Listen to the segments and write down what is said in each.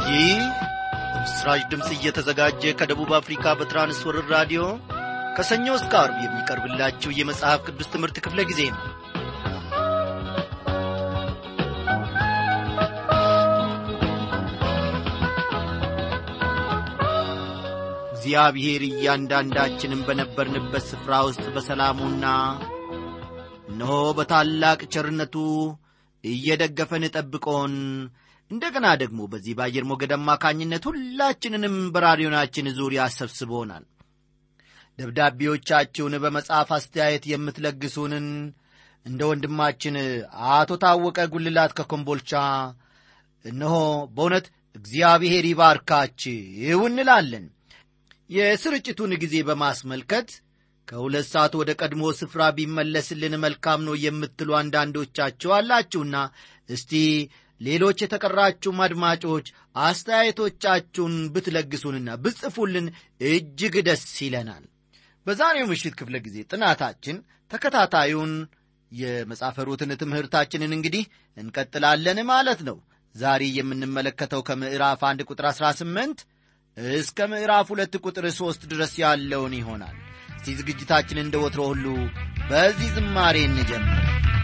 ይህ ምስራች ድምፅ እየተዘጋጀ ከደቡብ አፍሪካ በትራንስወርር ራዲዮ ከሰኞ እስከ አርብ የሚቀርብላችሁ የመጽሐፍ ቅዱስ ትምህርት ክፍለ ጊዜ ነው እግዚአብሔር እያንዳንዳችንም በነበርንበት ስፍራ ውስጥ በሰላሙና እነሆ በታላቅ ቸርነቱ እየደገፈን ጠብቆን እንደገና ደግሞ በዚህ በአየር ሞገድ አማካኝነት ሁላችንንም በራዲዮናችን ዙሪያ ሰብስቦናል ደብዳቤዎቻችሁን በመጽሐፍ አስተያየት የምትለግሱንን እንደ ወንድማችን አቶ ታወቀ ጉልላት ከኮምቦልቻ እነሆ በእውነት እግዚአብሔር ይባርካችሁ እንላለን የስርጭቱን ጊዜ በማስመልከት ከሁለት ሰዓት ወደ ቀድሞ ስፍራ ቢመለስልን መልካም ነው የምትሉ አንዳንዶቻችሁ አላችሁና እስቲ ሌሎች የተቀራችሁም አድማጮች አስተያየቶቻችሁን ብትለግሱንና ብጽፉልን እጅግ ደስ ይለናል በዛሬው ምሽት ክፍለ ጊዜ ጥናታችን ተከታታዩን የመጽሐፈ ሩትን ትምህርታችንን እንግዲህ እንቀጥላለን ማለት ነው ዛሬ የምንመለከተው ከምዕራፍ አንድ ቁጥር 18 እስከ ምዕራፍ ሁለት ቁጥር ሦስት ድረስ ያለውን ይሆናል እስቲ ዝግጅታችን እንደ ወትሮ ሁሉ በዚህ ዝማሬ እንጀምር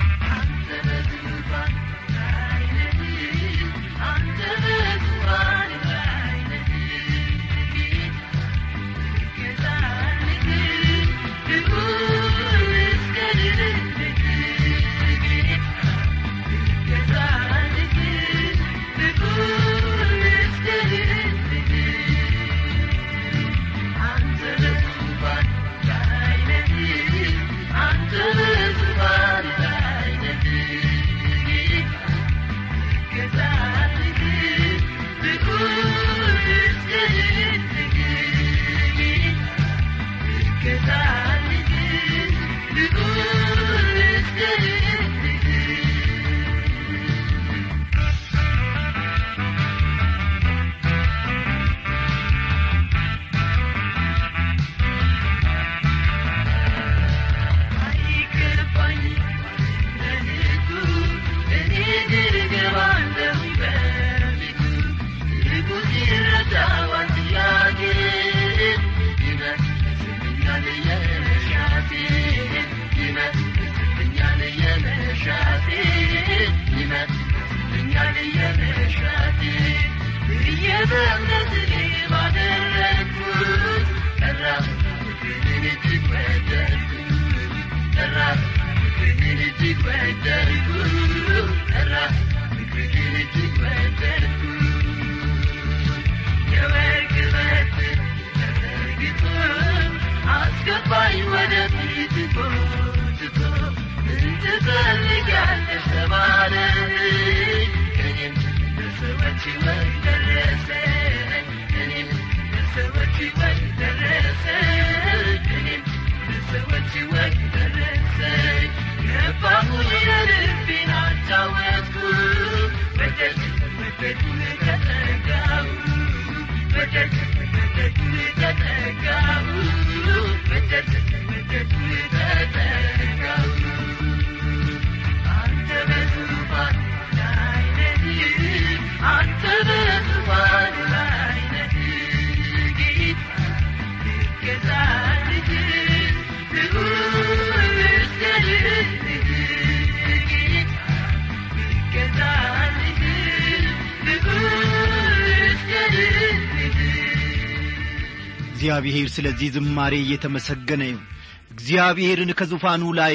እግዚአብሔር ስለዚህ ዝማሬ እየተመሰገነ ይሁን እግዚአብሔርን ከዙፋኑ ላይ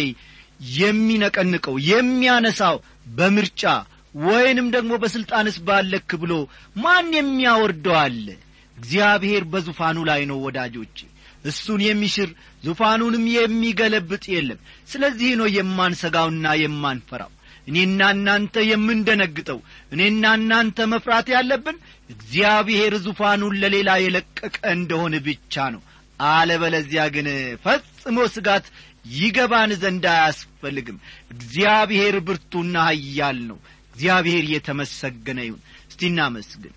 የሚነቀንቀው የሚያነሳው በምርጫ ወይንም ደግሞ በሥልጣንስ ባለክ ብሎ ማን የሚያወርደው አለ እግዚአብሔር በዙፋኑ ላይ ነው ወዳጆቼ እሱን የሚሽር ዙፋኑንም የሚገለብጥ የለም ስለዚህ ነው የማንሰጋውና የማንፈራው እኔና እናንተ የምንደነግጠው እኔና እናንተ መፍራት ያለብን እግዚአብሔር ዙፋኑን ለሌላ የለቀቀ እንደሆነ ብቻ ነው አለበለዚያ ግን ፈጽሞ ስጋት ይገባን ዘንድ አያስፈልግም እግዚአብሔር ብርቱና ሀያል ነው እግዚአብሔር የተመሰገነ ይሁን እስቲ እናመስግን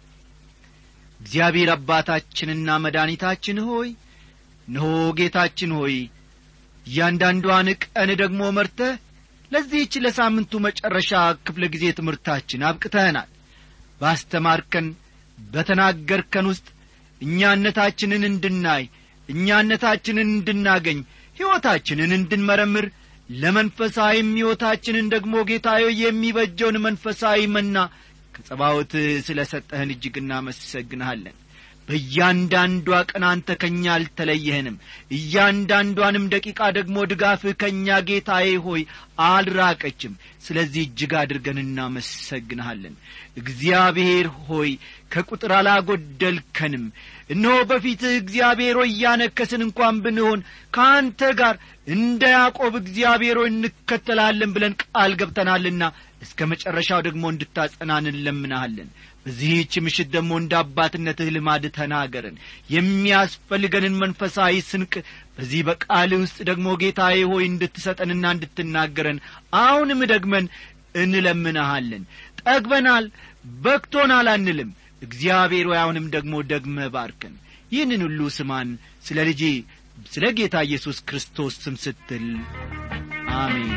እግዚአብሔር አባታችንና መድኃኒታችን ሆይ እነሆ ጌታችን ሆይ እያንዳንዷን ቀን ደግሞ መርተህ ለዚህች ለሳምንቱ መጨረሻ ክፍለ ጊዜ ትምህርታችን አብቅተህናል ባስተማርከን በተናገርከን ውስጥ እኛነታችንን እንድናይ እኛነታችንን እንድናገኝ ሕይወታችንን እንድንመረምር ለመንፈሳዊም ሕይወታችንን ደግሞ ጌታዮ የሚበጀውን መንፈሳዊ መና ከጸባዖት ስለ ሰጠህን እጅግ እናመሰግንሃለን በእያንዳንዷ ቀን አንተ ከእኛ አልተለየህንም እያንዳንዷንም ደቂቃ ደግሞ ድጋፍህ ከእኛ ጌታዬ ሆይ አልራቀችም ስለዚህ እጅግ አድርገን እናመሰግንሃለን እግዚአብሔር ሆይ ከቁጥር አላጐደልከንም እነሆ በፊትህ እግዚአብሔር ሆይ እያነከስን እንኳን ብንሆን ከአንተ ጋር እንደ ያዕቆብ እግዚአብሔር ሆይ እንከተላለን ብለን ቃል ገብተናልና እስከ መጨረሻው ደግሞ እንድታጸናን እንለምናሃለን በዚህች ምሽት ደግሞ እንደ አባትነትህ ልማድ ተናገረን የሚያስፈልገንን መንፈሳዊ ስንቅ በዚህ በቃል ውስጥ ደግሞ ጌታዬ ሆይ እንድትሰጠንና እንድትናገረን አሁንም ደግመን እንለምንሃለን ጠግበናል በክቶናል አንልም እግዚአብሔር ሆይ አሁንም ደግሞ ደግመ ባርከን ይህንን ሁሉ ስማን ስለ ልጄ ስለ ጌታ ኢየሱስ ክርስቶስ ስም ስትል አሜን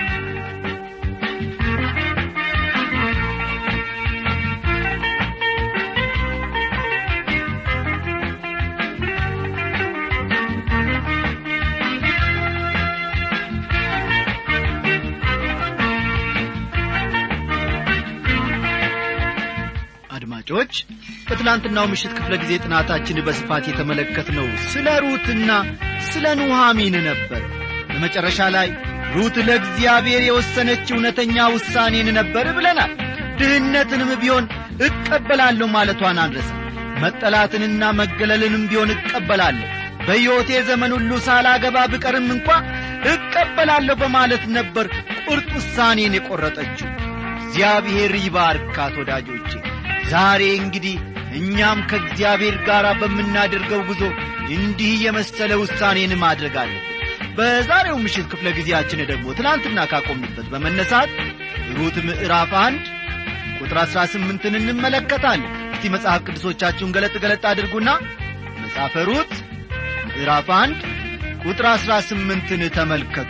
አድማጮች በትላንትናው ምሽት ክፍለ ጊዜ ጥናታችን በስፋት የተመለከትነው ስለ ሩትና ስለ ኑሃሚን ነበር በመጨረሻ ላይ ሩት ለእግዚአብሔር የወሰነች እውነተኛ ውሳኔን ነበር ብለናል ድህነትንም ቢሆን እቀበላለሁ ማለቷን አንረሳ መጠላትንና መገለልንም ቢሆን እቀበላለሁ በሕይወቴ ዘመን ሁሉ ሳላገባ ብቀርም እንኳ እቀበላለሁ በማለት ነበር ቁርጥ ውሳኔን የቈረጠችው እግዚአብሔር ይባርካት ወዳጆቼ ዛሬ እንግዲህ እኛም ከእግዚአብሔር ጋር በምናደርገው ጉዞ እንዲህ የመሰለ ውሳኔን ማድረግ አለብን በዛሬው ምሽት ክፍለ ጊዜያችን ደግሞ ትናንትና ካቆምንበት በመነሳት ሩት ምዕራፍ አንድ ቁጥር አሥራ ስምንትን እንመለከታለን እስቲ መጽሐፍ ቅዱሶቻችሁን ገለጥ ገለጥ አድርጉና መጽሐፈ ሩት ምዕራፍ አንድ ቁጥር አሥራ ስምንትን ተመልከቱ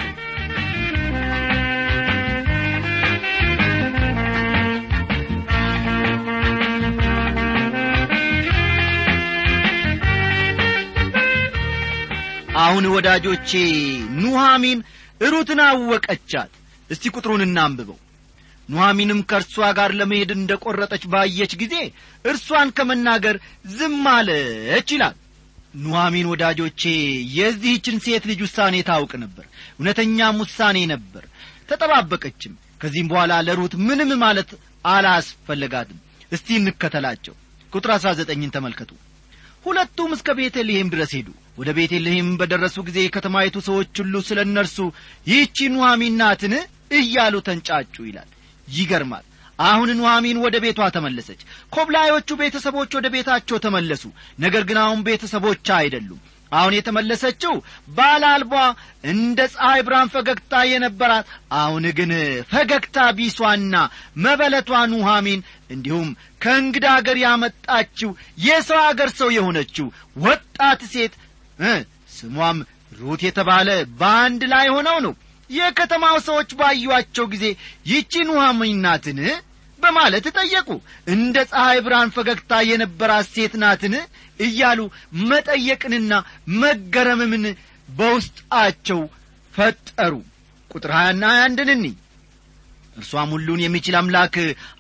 አሁን ወዳጆቼ ኑሃሚን ሩትን አወቀቻት እስቲ ቁጥሩን እናንብበው ኑሃሚንም ከእርሷ ጋር ለመሄድ እንደ ቈረጠች ባየች ጊዜ እርሷን ከመናገር ዝም አለች ይላል ኑሃሚን ወዳጆቼ የዚህችን ሴት ልጅ ውሳኔ ታውቅ ነበር እውነተኛም ውሳኔ ነበር ተጠባበቀችም ከዚህም በኋላ ለሩት ምንም ማለት አላስፈለጋትም እስቲ እንከተላቸው ቁጥር አሥራ ዘጠኝን ተመልከቱ ሁለቱም እስከ ቤተልሔም ድረስ ሄዱ ወደ ቤተልሔም በደረሱ ጊዜ የከተማይቱ ሰዎች ሁሉ ስለ እነርሱ ይህቺ ኑሐሚን ናትን እያሉ ተንጫጩ ይላል ይገርማል አሁን ኑሐሚን ወደ ቤቷ ተመለሰች ኮብላዮቹ ቤተሰቦች ወደ ቤታቸው ተመለሱ ነገር ግን አሁን ቤተሰቦቿ አይደሉም አሁን የተመለሰችው ባል አልቧ እንደ ፀሐይ ብርሃን ፈገግታ የነበራት አሁን ግን ፈገግታ ቢሷና መበለቷ ኑሐሚን እንዲሁም ከእንግዳ አገር ያመጣችው የሰው አገር ሰው የሆነችው ወጣት ሴት ስሟም ሩት የተባለ በአንድ ላይ ሆነው ነው የከተማው ሰዎች ባዩአቸው ጊዜ ይቺ ኑሐሚን ናትን በማለት ጠየቁ እንደ ፀሐይ ብርሃን ፈገግታ የነበራት ሴት ናትን እያሉ መጠየቅንና መገረምምን በውስጣቸው ፈጠሩ ቁጥር ሀያና ሀያ አንድን እንይ እርሷም ሁሉን የሚችል አምላክ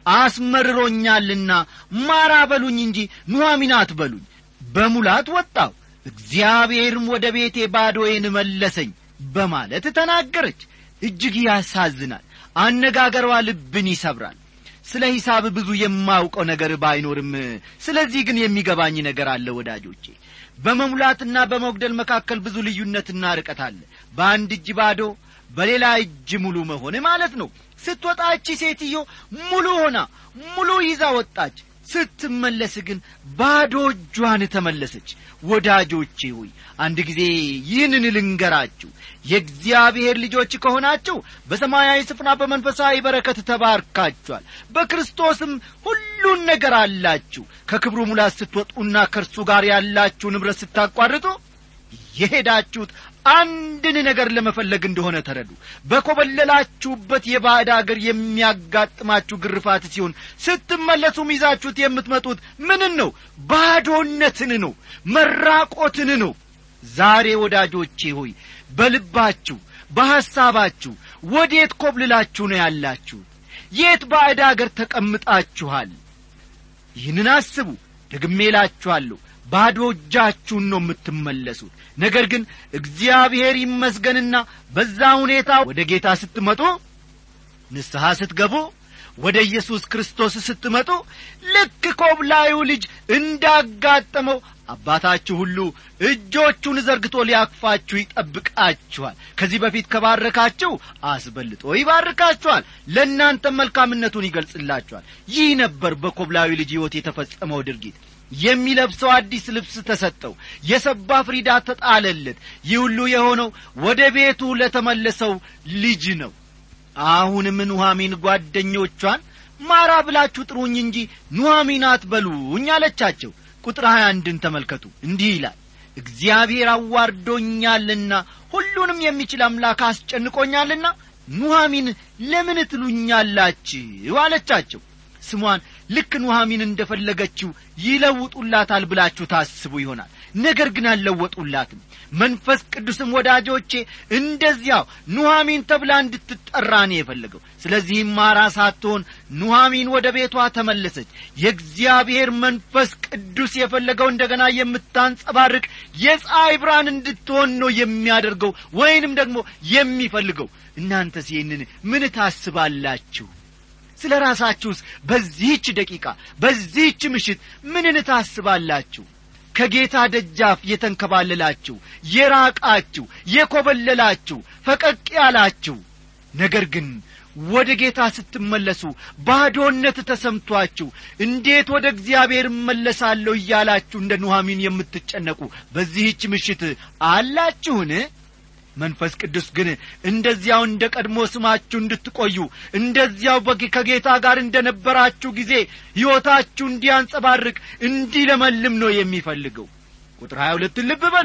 አስመርሮኛልና ማራ በሉኝ እንጂ ኑሐሚን አትበሉኝ በሙላት ወጣው እግዚአብሔርም ወደ ቤቴ ባዶዬን መለሰኝ በማለት ተናገረች እጅግ ያሳዝናል አነጋገሯ ልብን ይሰብራል ስለ ሂሳብ ብዙ የማውቀው ነገር ባይኖርም ስለዚህ ግን የሚገባኝ ነገር አለ ወዳጆቼ በመሙላትና በመጉደል መካከል ብዙ ልዩነትና ርቀት አለ በአንድ እጅ ባዶ በሌላ እጅ ሙሉ መሆን ማለት ነው ስትወጣ እቺ ሴትዮ ሙሉ ሆና ሙሉ ይዛ ወጣች ስትመለስ ግን ባዶ እጇን ተመለሰች ወዳጆቼ ሆይ አንድ ጊዜ ይህንን ልንገራችሁ የእግዚአብሔር ልጆች ከሆናችሁ በሰማያዊ ስፍራ በመንፈሳዊ በረከት ተባርካችኋል በክርስቶስም ሁሉን ነገር አላችሁ ከክብሩ ሙላት ስትወጡና ከእርሱ ጋር ያላችሁ ንብረት ስታቋርጡ የሄዳችሁት አንድን ነገር ለመፈለግ እንደሆነ ተረዱ በኮበለላችሁበት የባዕድ አገር የሚያጋጥማችሁ ግርፋት ሲሆን ስትመለሱም ይዛችሁት የምትመጡት ምንን ነው ባዶነትን ነው መራቆትን ነው ዛሬ ወዳጆቼ ሆይ በልባችሁ በሐሳባችሁ ወዴት ኮብልላችሁ ነው ያላችሁ የት ባዕድ አገር ተቀምጣችኋል ይህንን አስቡ ደግሜ እላችኋለሁ ባዶ እጃችሁን ነው የምትመለሱት ነገር ግን እግዚአብሔር ይመስገንና በዛ ሁኔታ ወደ ጌታ ስትመጡ ንስሐ ስትገቡ ወደ ኢየሱስ ክርስቶስ ስትመጡ ልክ ኮብላዩ ልጅ እንዳጋጠመው አባታችሁ ሁሉ እጆቹን ዘርግቶ ሊያቅፋችሁ ይጠብቃችኋል ከዚህ በፊት ከባረካችሁ አስበልጦ ይባርካችኋል ለእናንተም መልካምነቱን ይገልጽላችኋል ይህ ነበር በኮብላዊ ልጅ ሕይወት የተፈጸመው ድርጊት የሚለብሰው አዲስ ልብስ ተሰጠው የሰባ ፍሪዳ ተጣለለት ይህ ሁሉ የሆነው ወደ ቤቱ ለተመለሰው ልጅ ነው አሁንም ኑሐሚን ጓደኞቿን ማራ ብላችሁ ጥሩኝ እንጂ ኑሐሚን አትበሉኝ አለቻቸው ቁጥር ሀያ አንድን ተመልከቱ እንዲህ ይላል እግዚአብሔር አዋርዶኛልና ሁሉንም የሚችል አምላክ አስጨንቆኛልና ኑሐሚን ለምን ትሉኛላችሁ አለቻቸው ስሟን ልክ ኑሐሚን እንደ ፈለገችው ይለውጡላታል ብላችሁ ታስቡ ይሆናል ነገር ግን አልለወጡላትም መንፈስ ቅዱስም ወዳጆቼ እንደዚያው ኑሐሚን ተብላ እንድትጠራ ነው የፈለገው ስለዚህም ማራ ሳትሆን ኑሐሚን ወደ ቤቷ ተመለሰች የእግዚአብሔር መንፈስ ቅዱስ የፈለገው እንደገና የምታንጸባርቅ የፀሐይ ብርሃን እንድትሆን ነው የሚያደርገው ወይንም ደግሞ የሚፈልገው እናንተስ ይህንን ምን ታስባላችሁ ስለ ራሳችሁስ በዚህች ደቂቃ በዚህች ምሽት ምንን ታስባላችሁ ከጌታ ደጃፍ የተንከባለላችሁ የራቃችሁ የኰበለላችሁ ፈቀቅ ያላችሁ ነገር ግን ወደ ጌታ ስትመለሱ ባዶነት ተሰምቷችሁ እንዴት ወደ እግዚአብሔር እመለሳለሁ እያላችሁ እንደ ኑሐሚን የምትጨነቁ በዚህች ምሽት አላችሁን መንፈስ ቅዱስ ግን እንደዚያው እንደ ቀድሞ ስማችሁ እንድትቆዩ እንደዚያው ከጌታ ጋር እንደ ነበራችሁ ጊዜ ሕይወታችሁ እንዲያንጸባርቅ እንዲለመልም ነው የሚፈልገው ቁጥር ሀያ ሁለትን ልብ በሉ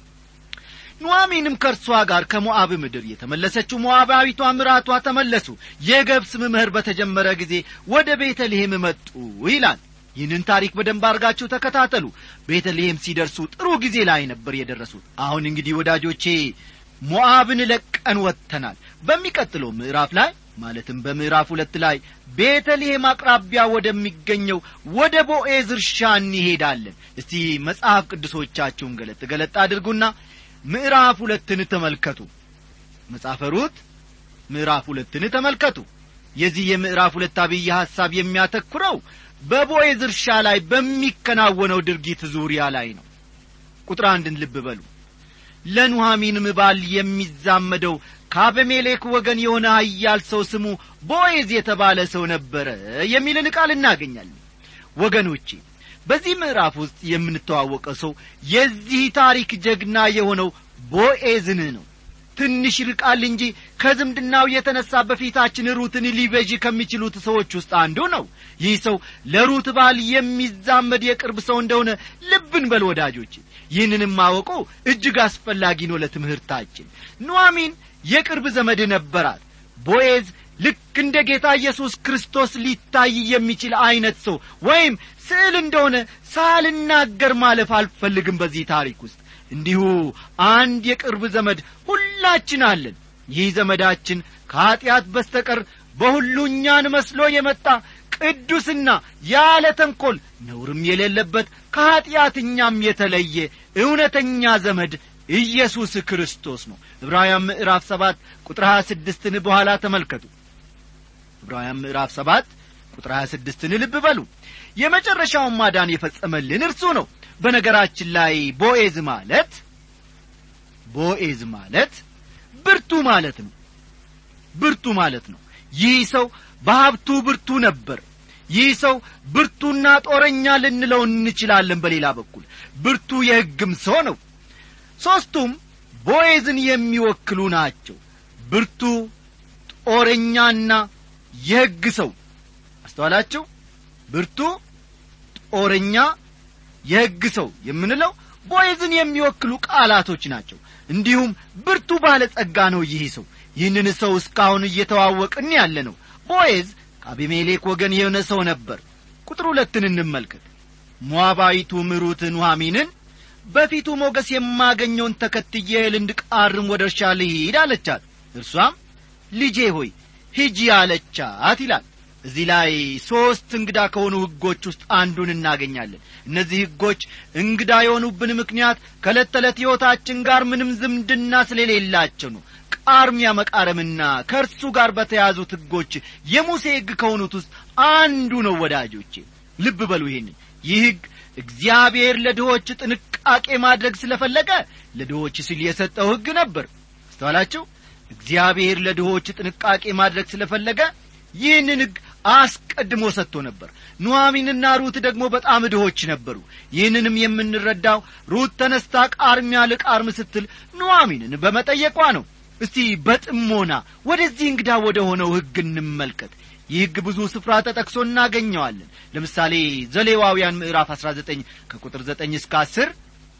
ኑዋሚንም ከእርሷ ጋር ከሞዓብ ምድር የተመለሰችው ሞዓባዊቷ ምራቷ ተመለሱ የገብስ ምህር በተጀመረ ጊዜ ወደ ቤተልሔም መጡ ይላል ይህንን ታሪክ በደንብ አድርጋችሁ ተከታተሉ ቤተልሔም ሲደርሱ ጥሩ ጊዜ ላይ ነበር የደረሱት አሁን እንግዲህ ወዳጆቼ ሞዓብን ለቀን ወጥተናል በሚቀጥለው ምዕራፍ ላይ ማለትም በምዕራፍ ሁለት ላይ ቤተልሔም አቅራቢያ ወደሚገኘው ወደ ቦኤዝ እርሻ እንሄዳለን እስቲ መጽሐፍ ቅዱሶቻችሁን ገለጥ ገለጥ አድርጉና ምዕራፍ ሁለትን ተመልከቱ መጽሐፈ ሩት ምዕራፍ ሁለትን ተመልከቱ የዚህ የምዕራፍ ሁለት አብይ ሐሳብ የሚያተኩረው በቦኤዝ እርሻ ላይ በሚከናወነው ድርጊት ዙሪያ ላይ ነው ቁጥር አንድን ልብ በሉ ለኑሐሚንም ባል የሚዛመደው ከአበሜሌክ ወገን የሆነ ሀያል ሰው ስሙ ቦኤዝ የተባለ ሰው ነበረ የሚልን ቃል እናገኛለን ወገኖቼ በዚህ ምዕራፍ ውስጥ የምንተዋወቀው ሰው የዚህ ታሪክ ጀግና የሆነው ቦኤዝን ነው ትንሽ ይርቃል እንጂ ከዝምድናው የተነሳ በፊታችን ሩትን ሊበዥ ከሚችሉት ሰዎች ውስጥ አንዱ ነው ይህ ሰው ለሩት ባል የሚዛመድ የቅርብ ሰው እንደሆነ ልብን በል ወዳጆች ይህንንም ማወቁ እጅግ አስፈላጊ ነው ለትምህርታችን ኑዋሚን የቅርብ ዘመድ ነበራት ቦኤዝ ልክ እንደ ጌታ ኢየሱስ ክርስቶስ ሊታይ የሚችል ዐይነት ሰው ወይም ስዕል እንደሆነ ሳልናገር ማለፍ አልፈልግም በዚህ ታሪክ ውስጥ እንዲሁ አንድ የቅርብ ዘመድ ሁላችን አለን ይህ ዘመዳችን ከኀጢአት በስተቀር በሁሉ እኛን መስሎ የመጣ ቅዱስና ያለ ተንኰል ነውርም የሌለበት ከኀጢአትኛም የተለየ እውነተኛ ዘመድ ኢየሱስ ክርስቶስ ነው ዕብራውያን ምዕራፍ ሰባት ቁጥር ሀያ ስድስትን በኋላ ተመልከቱ ዕብራውያን ምዕራፍ ሰባት ቁጥር ሀያ ስድስትን ልብ በሉ የመጨረሻውን ማዳን የፈጸመልን እርሱ ነው በነገራችን ላይ ቦኤዝ ማለት ቦኤዝ ማለት ብርቱ ማለት ነው ብርቱ ማለት ነው ይህ ሰው በሀብቱ ብርቱ ነበር ይህ ሰው ብርቱና ጦረኛ ልንለው እንችላለን በሌላ በኩል ብርቱ የሕግም ሰው ነው ሦስቱም ቦኤዝን የሚወክሉ ናቸው ብርቱ ጦረኛና የሕግ ሰው አስተዋላችሁ ብርቱ ጦረኛ የሕግ ሰው የምንለው ቦዔዝን የሚወክሉ ቃላቶች ናቸው እንዲሁም ብርቱ ባለጸጋ ነው ይህ ሰው ይህንን ሰው እስካሁን እየተዋወቅን ያለ ነው ቦዔዝ ከአቢሜሌክ ወገን የሆነ ሰው ነበር ቁጥር ሁለትን እንመልከት ሞዓባዊቱ ምሩት ኑሐሚንን በፊቱ ሞገስ የማገኘውን ተከትዬ እህል እንድቃርም ወደ እርሻ ልሂድ አለቻት እርሷም ልጄ ሆይ ሂጂ አለቻት ይላል እዚህ ላይ ሦስት እንግዳ ከሆኑ ሕጎች ውስጥ አንዱን እናገኛለን እነዚህ ሕጎች እንግዳ የሆኑብን ምክንያት ከዕለት ተዕለት ሕይወታችን ጋር ምንም ዝምድና ስለሌላቸው ነው ቃርሚያ መቃረምና ከእርሱ ጋር በተያዙት ሕጎች የሙሴ ሕግ ከሆኑት ውስጥ አንዱ ነው ወዳጆቼ ልብ በሉ ይህንን ይህ ሕግ እግዚአብሔር ለድሆች ጥንቃቄ ማድረግ ስለፈለገ ለድሆች ሲል የሰጠው ሕግ ነበር አስተዋላችሁ እግዚአብሔር ለድሆች ጥንቃቄ ማድረግ ስለፈለገ ይህንን ሕግ አስቀድሞ ሰጥቶ ነበር ኑሐሚንና ሩት ደግሞ በጣም ድሆች ነበሩ ይህንንም የምንረዳው ሩት ተነስታ ቃርሚያ ልቃርም ስትል ኑሐሚንን በመጠየቋ ነው እስቲ በጥሞና ወደዚህ እንግዳ ወደ ሆነው ሕግ እንመልከት ይህ ሕግ ብዙ ስፍራ ተጠቅሶ እናገኘዋለን ለምሳሌ ዘሌዋውያን ምዕራፍ 19 ከቁጥር 9 እስከ 10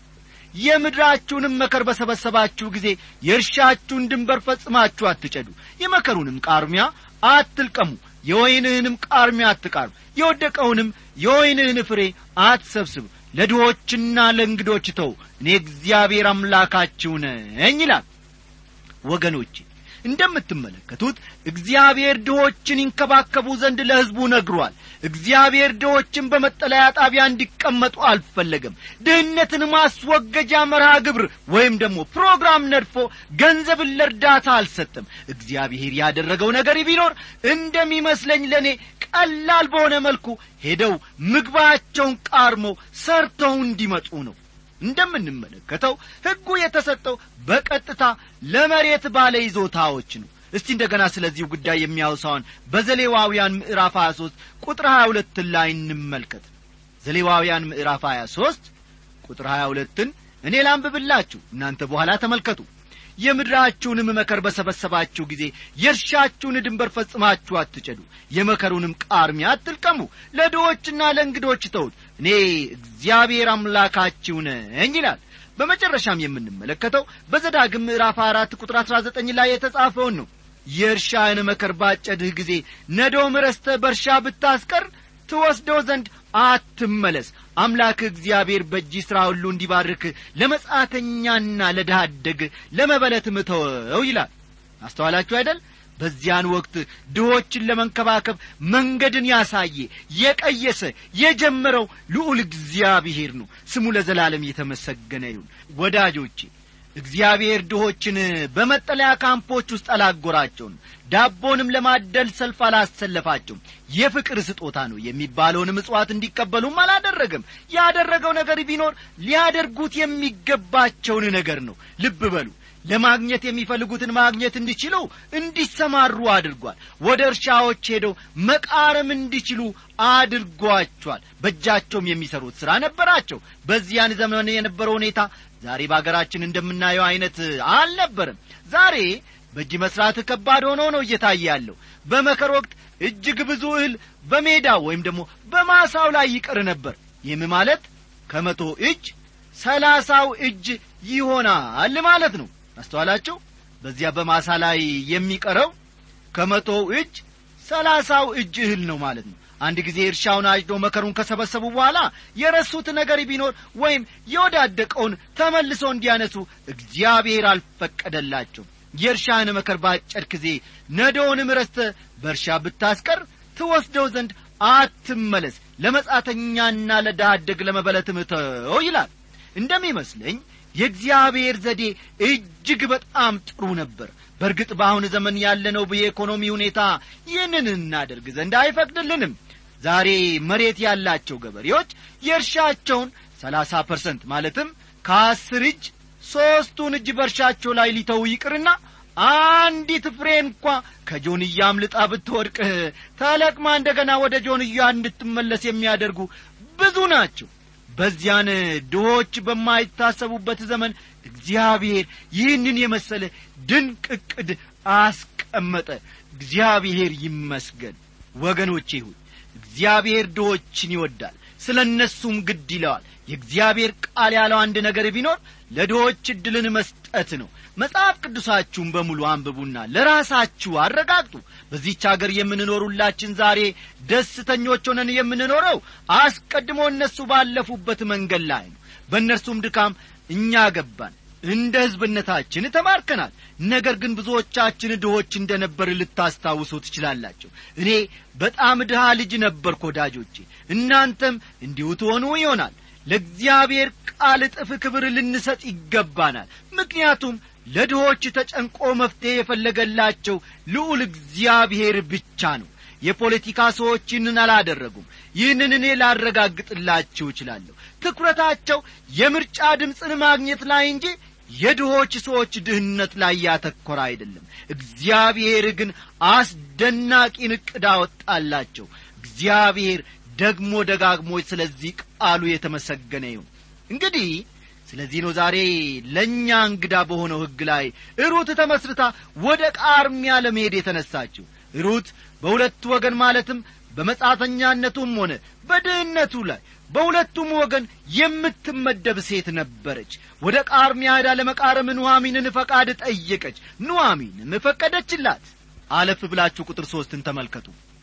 የምድራችሁንም መከር በሰበሰባችሁ ጊዜ የእርሻችሁን ድንበር ፈጽማችሁ አትጨዱ የመከሩንም ቃርሚያ አትልቀሙ የወይንህንም ቃርሚያ አትቃርም የወደቀውንም የወይንህን ፍሬ አትሰብስብ ለድሆችና ለእንግዶች ተው እኔ እግዚአብሔር አምላካችሁ ነኝ ይላል ወገኖቼ እንደምትመለከቱት እግዚአብሔር ድሆችን ይንከባከቡ ዘንድ ለሕዝቡ ነግሯል እግዚአብሔር ድሆችን በመጠለያ ጣቢያ እንዲቀመጡ አልፈለገም ድህነትን ማስወገጃ መርሃ ግብር ወይም ደግሞ ፕሮግራም ነድፎ ገንዘብን ለእርዳታ አልሰጠም እግዚአብሔር ያደረገው ነገር ቢኖር እንደሚመስለኝ ለእኔ ቀላል በሆነ መልኩ ሄደው ምግባቸውን ቃርሞ ሰርተው እንዲመጡ ነው እንደምንመለከተው ሕጉ የተሰጠው በቀጥታ ለመሬት ባለ ይዞታዎች ነው እስቲ እንደገና ስለዚሁ ጉዳይ የሚያውሳውን በዘሌዋውያን ምዕራፍ 23 ቁጥር 22 ላይ እንመልከት ዘሌዋውያን ምዕራፍ 23 ቁጥር 22ን እኔ ላንብብላችሁ እናንተ በኋላ ተመልከቱ የምድራችሁንም መከር በሰበሰባችሁ ጊዜ የእርሻችሁን ድንበር ፈጽማችሁ አትጨዱ የመከሩንም ቃርሚያ አትልቀሙ ለድሆችና ለእንግዶች ተውት እኔ እግዚአብሔር አምላካችሁ ነኝ ይላል በመጨረሻም የምንመለከተው በዘዳግም ምዕራፍ አራት ቁጥር አሥራ ዘጠኝ ላይ የተጻፈውን ነው የእርሻህን መከር ባጨድህ ጊዜ ነዶም ረስተ በእርሻ ብታስቀር ትወስደው ዘንድ አትመለስ አምላክ እግዚአብሔር በእጅ ሥራ ሁሉ እንዲባርክ ለመጻተኛና ለድሃ አደግ ለመበለትም ተወው ይላል አስተዋላችሁ አይደል በዚያን ወቅት ድሆችን ለመንከባከብ መንገድን ያሳየ የቀየሰ የጀመረው ልዑል እግዚአብሔር ነው ስሙ ለዘላለም የተመሰገነ ይሁን ወዳጆቼ እግዚአብሔር ድሆችን በመጠለያ ካምፖች ውስጥ አላጎራቸውም ዳቦንም ለማደል ሰልፍ አላሰለፋቸውም የፍቅር ስጦታ ነው የሚባለውን ምጽዋት እንዲቀበሉም አላደረገም ያደረገው ነገር ቢኖር ሊያደርጉት የሚገባቸውን ነገር ነው ልብ በሉ ለማግኘት የሚፈልጉትን ማግኘት እንዲችሉ እንዲሰማሩ አድርጓል ወደ እርሻዎች ሄደው መቃረም እንዲችሉ አድርጓቸዋል በእጃቸውም የሚሰሩት ሥራ ነበራቸው በዚያን ዘመን የነበረው ሁኔታ ዛሬ በአገራችን እንደምናየው አይነት አልነበርም ዛሬ በእጅ መስራት ከባድ ሆኖ ነው እየታየ ያለው በመከር ወቅት እጅግ ብዙ እህል በሜዳ ወይም ደግሞ በማሳው ላይ ይቀር ነበር ይህም ማለት ከመቶ እጅ ሰላሳው እጅ ይሆናል ማለት ነው አስተዋላችሁ በዚያ በማሳ ላይ የሚቀረው ከመቶው እጅ ሰላሳው እጅ እህል ነው ማለት ነው አንድ ጊዜ እርሻውን አጭዶ መከሩን ከሰበሰቡ በኋላ የረሱት ነገር ቢኖር ወይም የወዳደቀውን ተመልሶ እንዲያነሱ እግዚአብሔር አልፈቀደላቸው የእርሻህን መከር ባጨድ ጊዜ ነዶውንም ረስተ በእርሻ ብታስቀር ትወስደው ዘንድ አትመለስ ለመጻተኛና ለዳደግ ለመበለትም ተው ይላል እንደሚመስለኝ የእግዚአብሔር ዘዴ እጅግ በጣም ጥሩ ነበር በእርግጥ በአሁን ዘመን ያለነው የኢኮኖሚ ሁኔታ ይህንን እናደርግ ዘንድ አይፈቅድልንም ዛሬ መሬት ያላቸው ገበሬዎች የእርሻቸውን ሰላሳ ፐርሰንት ማለትም ከአስር እጅ ሦስቱን እጅ በእርሻቸው ላይ ሊተው ይቅርና አንዲት ፍሬ እንኳ ከጆንያ አምልጣ ብትወድቅ ተለቅማ እንደገና ወደ ጆንያ እንድትመለስ የሚያደርጉ ብዙ ናቸው በዚያን ድሆች በማይታሰቡበት ዘመን እግዚአብሔር ይህንን የመሰለ ድንቅ ዕቅድ አስቀመጠ እግዚአብሔር ይመስገን ወገኖቼ ሁን እግዚአብሔር ድሆችን ይወዳል ስለ እነሱም ግድ ይለዋል የእግዚአብሔር ቃል ያለው አንድ ነገር ቢኖር ለድሆች ዕድልን መስጠት ነው መጽሐፍ ቅዱሳችሁን በሙሉ አንብቡና ለራሳችሁ አረጋግጡ በዚህች አገር የምንኖሩላችን ዛሬ ደስተኞች ሆነን የምንኖረው አስቀድሞ እነሱ ባለፉበት መንገድ ላይ ነው በእነርሱም ድካም እኛ ገባን እንደ ሕዝብነታችን ተማርከናል ነገር ግን ብዙዎቻችን ድሆች እንደ ነበር ልታስታውሱ ትችላላችሁ እኔ በጣም ድሃ ልጅ ነበርኩ ወዳጆቼ እናንተም እንዲሁ ትሆኑ ይሆናል ለእግዚአብሔር ቃል እጥፍ ክብር ልንሰጥ ይገባናል ምክንያቱም ለድሆች ተጨንቆ መፍትሔ የፈለገላቸው ልዑል እግዚአብሔር ብቻ ነው የፖለቲካ ሰዎች ይህንን አላደረጉም ይህንን እኔ ላረጋግጥላችሁ እችላለሁ ትኩረታቸው የምርጫ ድምፅን ማግኘት ላይ እንጂ የድሆች ሰዎች ድህነት ላይ ያተኮረ አይደለም እግዚአብሔር ግን አስደናቂን ዕቅድ አወጣላቸው እግዚአብሔር ደግሞ ደጋግሞ ስለዚህ ቃሉ የተመሰገነ ይሁን እንግዲህ ስለዚህ ነው ዛሬ ለእኛ እንግዳ በሆነው ሕግ ላይ ሩት ተመስርታ ወደ ቃርሚያ ለመሄድ የተነሳችው ሩት በሁለቱ ወገን ማለትም በመጻተኛነቱም ሆነ በድህነቱ ላይ በሁለቱም ወገን የምትመደብ ሴት ነበረች ወደ ቃርሚያ ሄዳ ለመቃረም ኑሐሚንን ፈቃድ ጠየቀች ኑሐሚንም ፈቀደችላት አለፍ ብላችሁ ቁጥር ሦስትን ተመልከቱ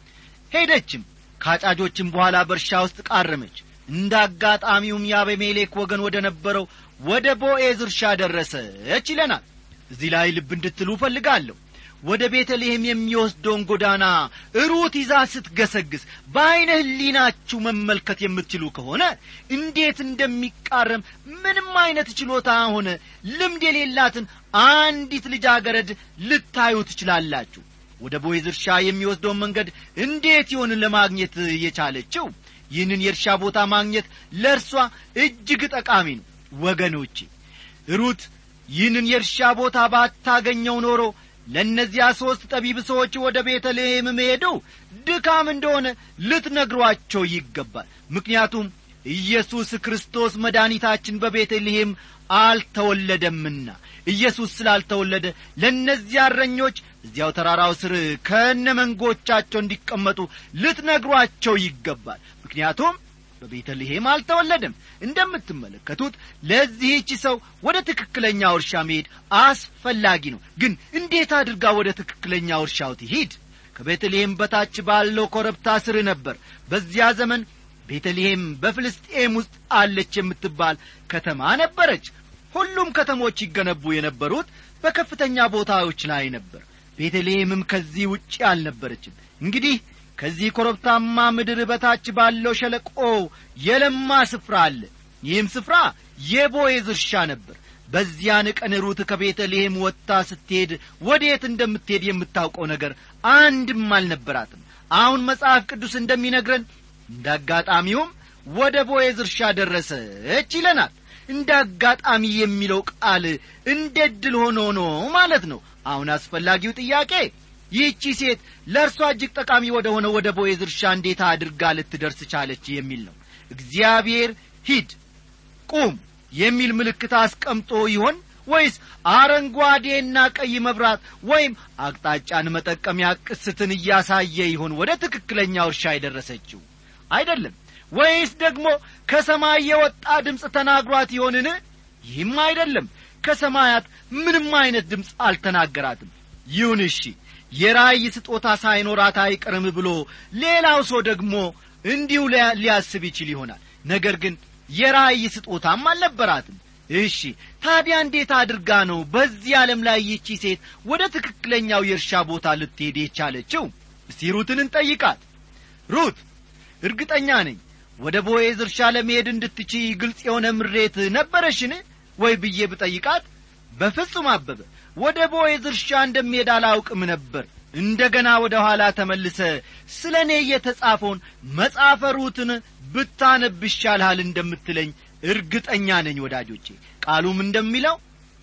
ሄደችም ከአጫጆችም በኋላ በእርሻ ውስጥ ቃረመች እንደ አጋጣሚውም የአቤሜሌክ ወገን ወደ ነበረው ወደ ቦኤዝ እርሻ ደረሰች ይለናል እዚህ ላይ ልብ እንድትሉ እፈልጋለሁ ወደ ቤተልሔም የሚወስደውን ጎዳና ሩት ይዛ ስትገሰግስ በዐይነ ህሊናችሁ መመልከት የምትችሉ ከሆነ እንዴት እንደሚቃረም ምንም አይነት ችሎታ ሆነ ልምድ የሌላትን አንዲት ልጃገረድ ልታዩ ትችላላችሁ ወደ ቦይዝ እርሻ የሚወስደውን መንገድ እንዴት ይሆን ለማግኘት የቻለችው ይህንን የእርሻ ቦታ ማግኘት ለእርሷ እጅግ ጠቃሚ ነው ወገኖቼ ሩት ይህንን የእርሻ ቦታ ባታገኘው ኖሮ ለእነዚያ ሦስት ጠቢብ ሰዎች ወደ ቤተልሔም መሄዱ ድካም እንደሆነ ልትነግሯቸው ይገባል ምክንያቱም ኢየሱስ ክርስቶስ መድኃኒታችን በቤተልሔም አልተወለደምና ኢየሱስ ስላልተወለደ ለእነዚያ እረኞች እዚያው ተራራው ስር ከነ መንጎቻቸው እንዲቀመጡ ልትነግሯቸው ይገባል ምክንያቱም በቤተልሔም አልተወለደም እንደምትመለከቱት ለዚህች ሰው ወደ ትክክለኛው እርሻ መሄድ አስፈላጊ ነው ግን እንዴት አድርጋ ወደ ትክክለኛው እርሻው ትሂድ ከቤተልሔም በታች ባለው ኮረብታ ስር ነበር በዚያ ዘመን ቤተልሔም በፍልስጤም ውስጥ አለች የምትባል ከተማ ነበረች ሁሉም ከተሞች ይገነቡ የነበሩት በከፍተኛ ቦታዎች ላይ ነበር ቤተልሔምም ከዚህ ውጪ አልነበረችም እንግዲህ ከዚህ ኮረብታማ ምድር በታች ባለው ሸለቆ የለማ ስፍራ አለ ይህም ስፍራ የቦዔዝ እርሻ ነበር በዚያን ቀን ሩት ከቤተልሔም ወጥታ ስትሄድ ወዴት እንደምትሄድ የምታውቀው ነገር አንድም አልነበራትም አሁን መጽሐፍ ቅዱስ እንደሚነግረን እንደ አጋጣሚውም ወደ ቦዔዝ እርሻ ደረሰች ይለናል እንደ አጋጣሚ የሚለው ቃል እንደ ድል ሆኖ ነው ማለት ነው አሁን አስፈላጊው ጥያቄ ይህቺ ሴት ለእርሷ እጅግ ጠቃሚ ወደ ሆነ ወደ ቦዔዝ እርሻ እንዴት አድርጋ ልትደርስ ቻለች የሚል ነው እግዚአብሔር ሂድ ቁም የሚል ምልክት አስቀምጦ ይሆን ወይስ አረንጓዴና ቀይ መብራት ወይም አቅጣጫን መጠቀሚያ ቅስትን እያሳየ ይሆን ወደ ትክክለኛው እርሻ የደረሰችው አይደለም ወይስ ደግሞ ከሰማይ የወጣ ድምፅ ተናግሯት ይሆንን ይህም አይደለም ከሰማያት ምንም አይነት ድምፅ አልተናገራትም ይሁን እሺ የራእይ ስጦታ ሳይኖራት አይቀርም ብሎ ሌላው ሰው ደግሞ እንዲሁ ሊያስብ ይችል ይሆናል ነገር ግን የራእይ ስጦታም አልነበራትም እሺ ታዲያ እንዴት አድርጋ ነው በዚህ ዓለም ላይ ይቺ ሴት ወደ ትክክለኛው የእርሻ ቦታ ልትሄድ የቻለችው እስቲ ሩትን እንጠይቃት ሩት እርግጠኛ ነኝ ወደ ቦዔዝ እርሻ ለመሄድ እንድትችይ ግልጽ የሆነ ምሬት ነበረሽን ወይ ብዬ ብጠይቃት በፍጹም አበበ ወደ ቦዔዝ እርሻ እንደሚሄድ አላውቅም ነበር እንደ ገና ወደ ኋላ ተመልሰ ስለ እኔ የተጻፈውን መጽሐፈ ሩትን ብታነብ ይሻልሃል እንደምትለኝ እርግጠኛ ነኝ ወዳጆቼ ቃሉም እንደሚለው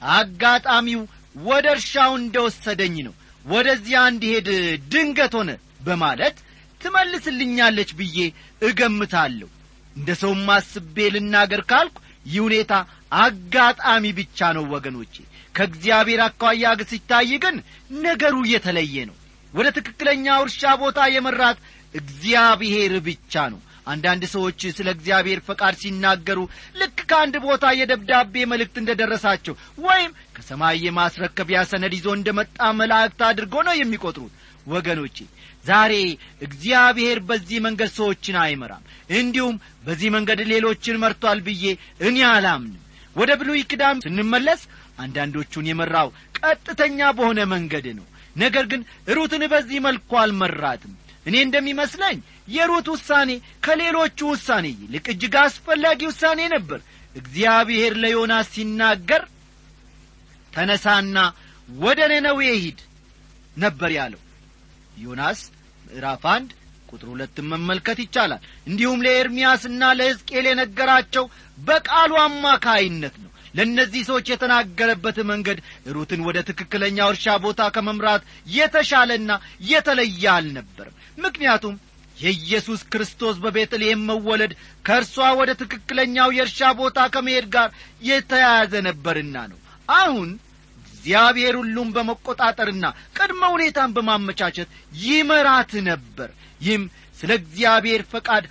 አጋጣሚው ወደ እርሻው እንደወሰደኝ ነው ወደዚያ እንዲሄድ ድንገት ሆነ በማለት ትመልስልኛለች ብዬ እገምታለሁ እንደ ሰውም አስቤ ልናገር ካልኩ ይህ ሁኔታ አጋጣሚ ብቻ ነው ወገኖቼ ከእግዚአብሔር አኳያ ግ ሲታይ ግን ነገሩ የተለየ ነው ወደ ትክክለኛው እርሻ ቦታ የመራት እግዚአብሔር ብቻ ነው አንዳንድ ሰዎች ስለ እግዚአብሔር ፈቃድ ሲናገሩ ልክ ከአንድ ቦታ የደብዳቤ መልእክት እንደ ደረሳቸው ወይም ከሰማይ የማስረከቢያ ሰነድ ይዞ እንደ መጣ መላእክት አድርጎ ነው የሚቆጥሩት ወገኖቼ ዛሬ እግዚአብሔር በዚህ መንገድ ሰዎችን አይመራም እንዲሁም በዚህ መንገድ ሌሎችን መርቷል ብዬ እኔ አላምንም ወደ ብሉይ ኪዳን ስንመለስ አንዳንዶቹን የመራው ቀጥተኛ በሆነ መንገድ ነው ነገር ግን ሩትን በዚህ መልኩ አልመራትም እኔ እንደሚመስለኝ የሩት ውሳኔ ከሌሎቹ ውሳኔ ይልቅ እጅግ አስፈላጊ ውሳኔ ነበር እግዚአብሔር ለዮናስ ሲናገር ተነሳና ወደ ነነዌ ሂድ ነበር ያለው ዮናስ ምዕራፍ አንድ ቁጥር ሁለትን መመልከት ይቻላል እንዲሁም ለኤርምያስና ለሕዝቅኤል የነገራቸው በቃሉ አማካይነት ነው ለእነዚህ ሰዎች የተናገረበት መንገድ ሩትን ወደ ትክክለኛው እርሻ ቦታ ከመምራት የተሻለና የተለየ አልነበርም ምክንያቱም የኢየሱስ ክርስቶስ በቤተልሔም መወለድ ከእርሷ ወደ ትክክለኛው የእርሻ ቦታ ከመሄድ ጋር የተያያዘ ነበርና ነው አሁን እግዚአብሔር ሁሉም በመቆጣጠርና ቅድመ ሁኔታን በማመቻቸት ይመራት ነበር ይህም ስለ እግዚአብሔር ፈቃድ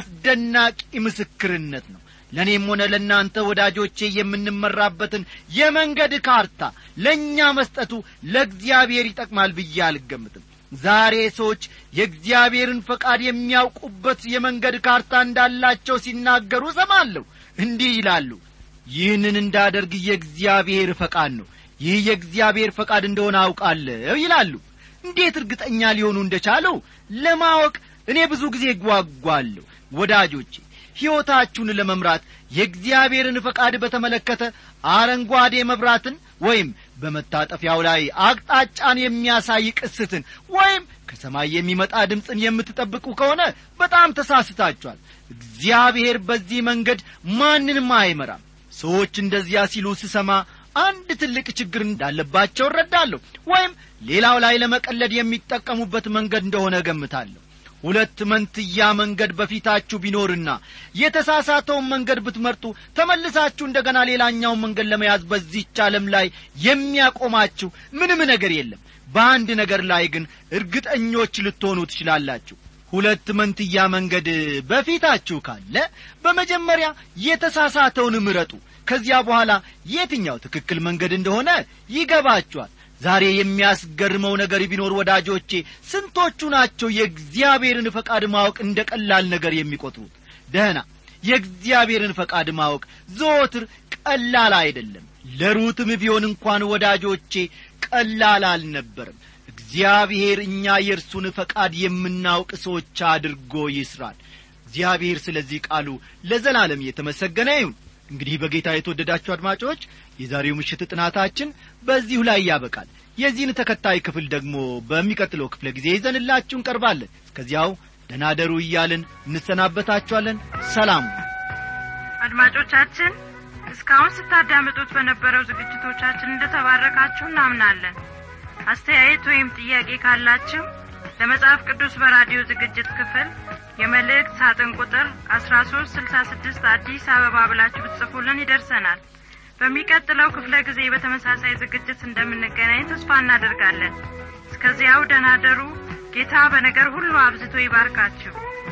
አስደናቂ ምስክርነት ነው ለእኔም ሆነ ለእናንተ ወዳጆቼ የምንመራበትን የመንገድ ካርታ ለእኛ መስጠቱ ለእግዚአብሔር ይጠቅማል ብዬ አልገምትም ዛሬ ሰዎች የእግዚአብሔርን ፈቃድ የሚያውቁበት የመንገድ ካርታ እንዳላቸው ሲናገሩ እሰማለሁ እንዲህ ይላሉ ይህንን እንዳደርግ የእግዚአብሔር ፈቃድ ነው ይህ የእግዚአብሔር ፈቃድ እንደሆነ አውቃለሁ ይላሉ እንዴት እርግጠኛ ሊሆኑ እንደቻለው ለማወቅ እኔ ብዙ ጊዜ ጓጓለሁ ወዳጆቼ ሕይወታችሁን ለመምራት የእግዚአብሔርን ፈቃድ በተመለከተ አረንጓዴ መብራትን ወይም በመታጠፊያው ላይ አቅጣጫን የሚያሳይ ቅስትን ወይም ከሰማይ የሚመጣ ድምፅን የምትጠብቁ ከሆነ በጣም ተሳስታችኋል እግዚአብሔር በዚህ መንገድ ማንንም አይመራም ሰዎች እንደዚያ ሲሉ ስሰማ አንድ ትልቅ ችግር እንዳለባቸው እረዳለሁ ወይም ሌላው ላይ ለመቀለድ የሚጠቀሙበት መንገድ እንደሆነ እገምታለሁ ሁለት መንትያ መንገድ በፊታችሁ ቢኖርና የተሳሳተውን መንገድ ብትመርጡ ተመልሳችሁ እንደገና ሌላኛውን መንገድ ለመያዝ በዚህች ዓለም ላይ የሚያቆማችሁ ምንም ነገር የለም በአንድ ነገር ላይ ግን እርግጠኞች ልትሆኑ ትችላላችሁ ሁለት መንትያ መንገድ በፊታችሁ ካለ በመጀመሪያ የተሳሳተውን ምረጡ ከዚያ በኋላ የትኛው ትክክል መንገድ እንደሆነ ይገባችኋል ዛሬ የሚያስገርመው ነገር ቢኖር ወዳጆቼ ስንቶቹ ናቸው የእግዚአብሔርን ፈቃድ ማወቅ እንደ ቀላል ነገር የሚቆጥሩት ደህና የእግዚአብሔርን ፈቃድ ማወቅ ዘወትር ቀላል አይደለም ለሩትም ቢሆን እንኳን ወዳጆቼ ቀላል አልነበርም እግዚአብሔር እኛ የእርሱን ፈቃድ የምናውቅ ሰዎች አድርጎ ይስራል እግዚአብሔር ስለዚህ ቃሉ ለዘላለም የተመሰገነ ይሁን እንግዲህ በጌታ የተወደዳችሁ አድማጮች የዛሬው ምሽት ጥናታችን በዚሁ ላይ ያበቃል የዚህን ተከታይ ክፍል ደግሞ በሚቀጥለው ክፍለ ጊዜ ይዘንላችሁ እንቀርባለን እስከዚያው ደናደሩ እያልን እንሰናበታችኋለን ሰላም አድማጮቻችን እስካሁን ስታዳምጡት በነበረው ዝግጅቶቻችን እንደተባረካችሁ እናምናለን አስተያየት ወይም ጥያቄ ካላችሁ ለመጽሐፍ ቅዱስ በራዲዮ ዝግጅት ክፍል የመልእክት ሳጥን ቁጥር አስራ ሶስት ስልሳ ስድስት አዲስ አበባ ብላችሁ ብትጽፉልን ይደርሰናል በሚቀጥለው ክፍለ ጊዜ በተመሳሳይ ዝግጅት እንደምንገናኝ ተስፋ እናደርጋለን እስከዚያው ደናደሩ ጌታ በነገር ሁሉ አብዝቶ ይባርካችሁ